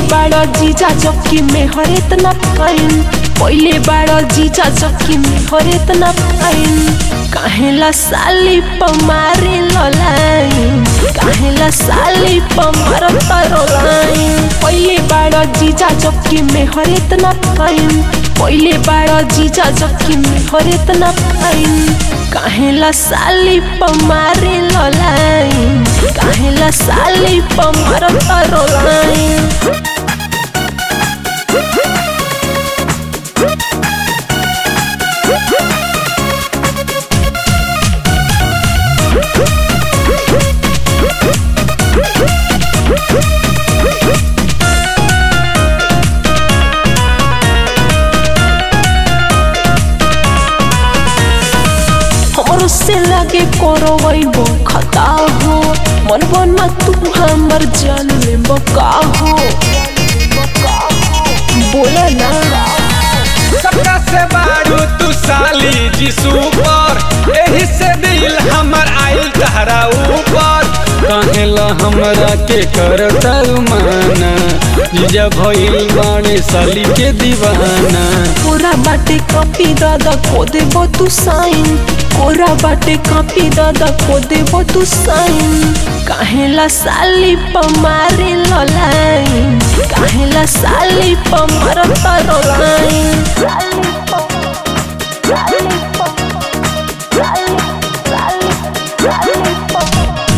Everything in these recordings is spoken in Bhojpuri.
बाड़ जीजा चौकी में हर इतना फाइन पहले बाड़ जीजा चौकी में हर इतना फाइन काहेला साली पमारे ललाइन काहेला साली पमार तरो लाइन पहले बाड़ जीजा चौकी में हर इतना फाइन पहले बाड़ जीजा चौकी में हर इतना फाइन काहेला साली पमारे ललाइन काहेला साली पमार तरो लाइन हमरो से लगे करो वैबो खता हो मन बन मत तू हमर जान ले बका हो बोला ना सबका से बारू तू साली जी सुपर एही से दिल हमर आइल तहरा ऊपर कहेला हमरा के करता माना जीजा भइल बाणे साली के दीवाना पूरा बाटे कॉपी दादा को देबो तू साइन कोरा बाटे कॉपी दादा को देबो तू साइन काहेला साली पमारे ललाइन काहेला साली पमार तरो लाइन साली पम साली पम साली साली साली पम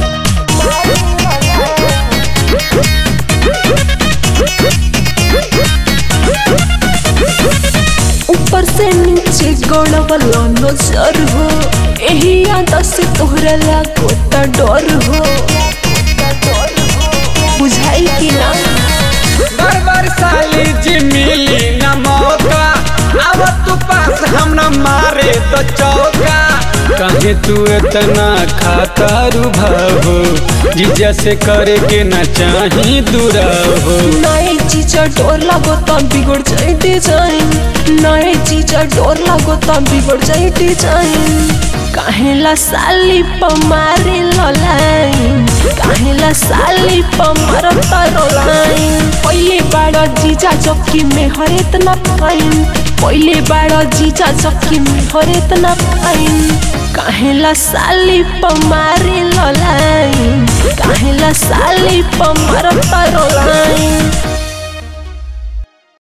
ऊपर से नीचे गड़बला नजर हो यही याद से तोहरा लागो त डर हो बुझाई कि ना बार बार साली जी मिली न मौका अब तू पास हम न मारे तो चौका कहे तू इतना खाता रुभाव जीजा से करे के न चाही दुराव नए चीजा डोर लागो त बिगड़ जाए डिजाइन नए चीजा डोर लागो त बिगड़ जाए डिजाइन काहेला साली पमारे ललाइन काहेला साली पमार तरो लाइन पहले बाड़ जीजा चौकी में हर इतना फाइन पहले बाड़ जीजा चौकी में हर इतना फाइन काहेला साली पमारे ललाइन काहेला साली पमार तरो लाइन